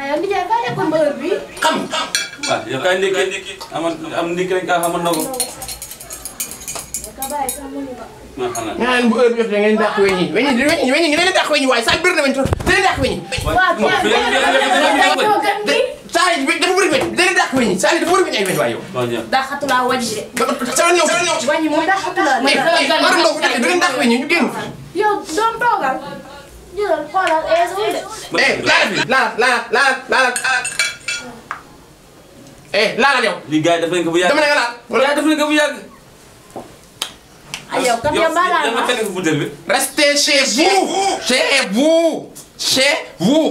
aywa Ndiaye ba nekkoon ba heure bii. xam waaw yow kay ndékki amal am ndékki rek nga xamal na ko. ka bàyyi sax mu ñu ba. ma xanaa. nga naan bu heure bi jotee ngeen dàq weñ yi weñ yi weñ yi weñ yi ngeen dàq weñ yi waaye saa bir na weñ trop dina dàq weñ yi waaw moom fi leen fi leen fi leen fi leen gan gi. saa yi dafa bëri weñ dina dàq weñ yi saa yi dafa bëri weñ ay weñ waaye yow waaw jërëjëf. daa xatulaa wàññi de. sama ñëw wàññi moom daa xatulaa. mais war ndox dina dàq weñ yi ñu génn yow doom toogal. jëlal xoolal eesu de. eh laala fi laala laala laala laala eh laala yow lii gars yi def nañ ko bu yàgg. dama ne nga laal gars yi def nañ ko bu yàgg. ay yow kat yow mbaa laal yow ma. yow yow butéel bi. restez chez vous chez vous chez vous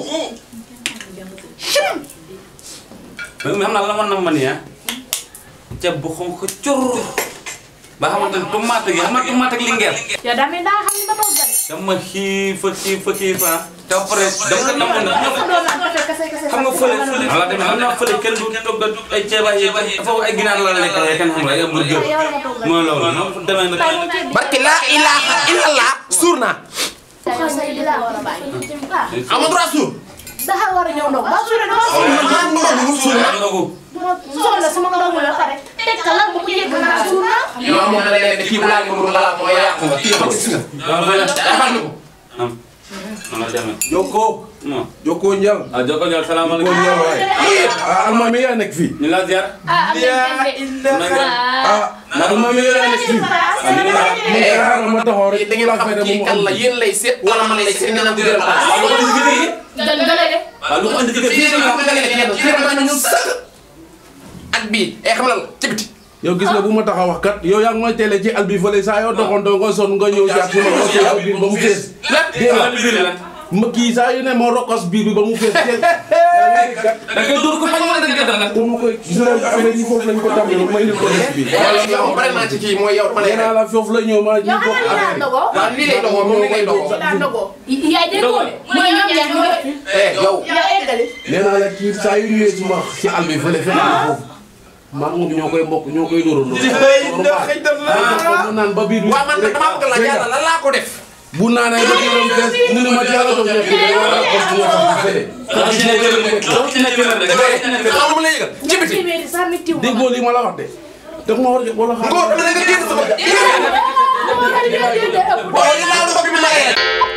mais xam naa la man na ma nii ah. ceeb bu xonk cur. ba xamante ne tomate gi xam nga tomate ak lingeer. yow daa mel daa xam ni ba toog de. dama xiif a xiif a xiif ah. te après dama ko namoon na. sa doom naan kese kese kese. xam nga fële fële. voilà tamit xam naa fële kenn du togg ay ceeb ay foofu ay ginaar la la lekk ay kenn xam nga ay hamburger. yow la ma toogal. mooy loolu noonu demee nag. Tay mu ceeb bi. barke laa ilaha illallah suur naa Tay yow say di laa war a bàyyi. ah amoo droit suur dafa war a ñëw ndox ba suure dama suur. man maa ngi doon suur naa ndogu. soxla sama ndox mi la pare. teg ka lan ba mu yegg naa suur naa. yow amoon na leen ne kii bu laal moom laal ko yàqu nga kii xam nga gis nga waaw fële. defal na ko am. man la demee. Jokko non. Jokko Njal. ah jokko ñoom Jokko salaamaaleykum. Njal waay. ah almaami yaa nekk fii. ñu la ziar. ah am nañu benn ah almaami yaa nekk fii. ah ñu ngi la. mu xaaral ma taxaw rek. da ngeen xam kii kan la yéen lay seet wala man lay seet nee naa ko gërëm waaw lu ko indi ci kër gi. gan gële de. waaw lu ko indi ci kër gi. fii nga xam ne da ngeen di fii nga ñu sànq ak bii eh xam na la ci biti yow gis nga bu ma taxaw wax kat yow yaa ngi may télé ci al bi fële saa yoo doxantoo nga son nga ñëw jaar suma ko ci al bi ba mu fees. dégg ah nga li biir lan. ma kii saa yu ne ma rokkos biir bi ba mu fees teel. yaa ngi dégg kat. da ngay dóor ko bañ wala da ngay def lan. pour ma koy gis nga affaire yi foofu lañ ko tàmbalee ma indil ko def bi. wala yow pare naa ci kii mooy yow dama lay nee naa la foofu la ñëw ma ñu yow bokk xanaa lii laa affaire yi. ndogoo. waaw lii lay doxoo moom lii lay doxoo laa ndogoo. yaay déggoo de. mu ne ñoom ñaar ñu def. eh yow yow eggali. nee naa la kii saa yu ñëwee suma ci àll bi fële fekk na foofu maa ngi moom ñoo koy mbokk ñoo koy dóorandoo. mu naan ba biir bi. waaw man nag damaa bëgg la yàlla lan laa ko def bu naanee ba biiram fees mu ne ma yàlla doon nekk da war a continuer ko ci fële. dama ci nekk rek dama ci nekk rek dama ci nekk rek. xam nga ma lay yëgal ci biti téeméeri sax mi tiw ma. déggoo li ma la wax de. daf ma war a wala xam. góor dama ne nga génn sama Moo tax ñu koy jëndee ëpp. waaw li laa ko bi ma lay